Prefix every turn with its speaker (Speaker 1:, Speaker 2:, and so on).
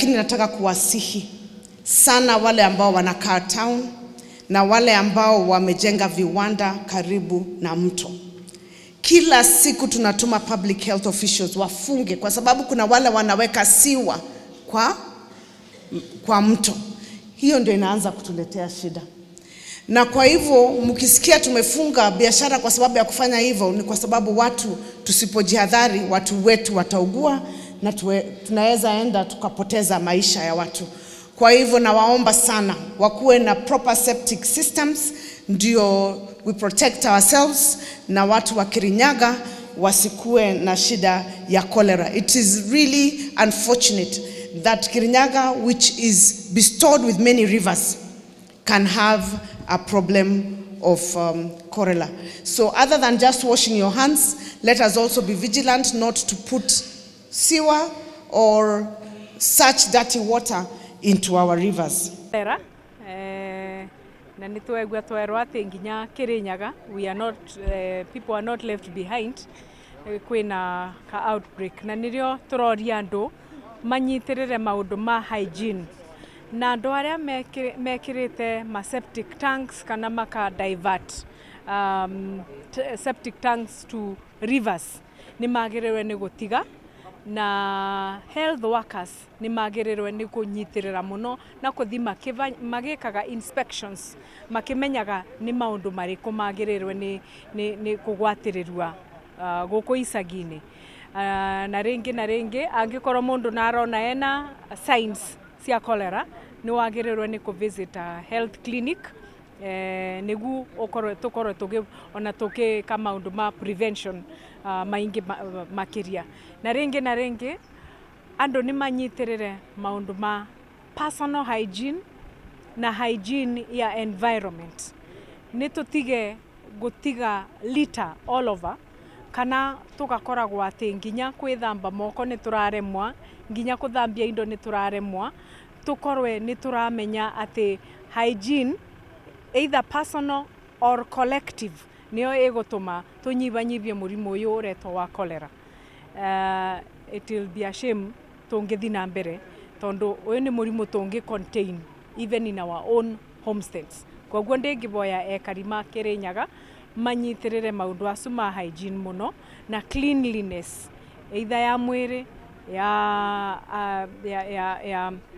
Speaker 1: lakini nataka kuwasihi sana wale ambao wanakaa town na wale ambao wamejenga viwanda karibu na mto. Kila siku tunatuma public health officials wafunge, kwa sababu kuna wale wanaweka siwa kwa, kwa mto. Hiyo ndio inaanza kutuletea shida na kwa hivyo mkisikia tumefunga biashara kwa sababu ya kufanya hivyo, ni kwa sababu watu tusipojihadhari, watu wetu wataugua na tuwe, tunaweza enda tukapoteza maisha ya watu. Kwa hivyo nawaomba sana wakuwe na proper septic systems, ndio we protect ourselves na watu wa Kirinyaga wasikuwe na shida ya cholera. It is really unfortunate that Kirinyaga which is bestowed with many rivers can have a problem of um, cholera. So other than just washing your hands, let us also be vigilant not to put sewer or such dirty water into our rivers.
Speaker 2: Cholera, eh, na nä twegua twerwo atä nginya Kirinyaga we are not, eh, people are not left behind eh, kwĩna ka outbreak na nĩrĩo tũroria andũ manyitirĩre maũndũ ma hygiene na andũ arĩa mekĩ- mekĩrĩte ma septic tanks kana maka divert um, t- septic tanks to rivers nĩ magĩrĩirwo nĩ gũtiga na health workers nĩ magĩrĩirwo nĩ kũnyitĩrĩra mũno na kũthi makĩva- magĩkaga inspections makĩmenyaga nĩ maũndũ marĩkũ magĩrĩirwo nĩ, nĩ, nĩ kũgwatĩrĩrua uh, gũkũ icagi-inĩ uh, na rĩngĩ na rĩngĩ angĩkorwo mũndũ na arona ena signs cia cholera nĩ wagĩrĩirwo nĩ kũvisit a health clinic eh, nĩgu ũkorwo tũkorwo tũgĩ ona tũgĩka maũndũ ma prevention uh, maingĩ ma, makĩria na rĩngĩ na rĩngĩ andũ nĩ manyitĩrĩre maũndũ ma personal hygiene na hygiene ya environment nĩ tũtige gũtiga litter all over kana tũgakoragwo atĩ nginya kwĩthamba moko nĩ tũraremwa nginya kũthambia indo nĩ tũraremwa tũkorwe nĩ tũramenya atĩ hygiene either personal or collective nĩyo ĩgũtũma tũnyibanyibie mũrimũ ũyũ ũretwo wa cholera uh, it will be a shame tũngĩthi na mbere tondũ ũyũ nĩ mũrimũ tũngĩ contain even in our own homesteads koguo ndĩngĩboya ekari ma Kĩrĩnyaga manyitĩrĩre maũndũ acu ma hygiene mũno na cleanliness either ya mwĩrĩ ya, uh, ya, ya, ya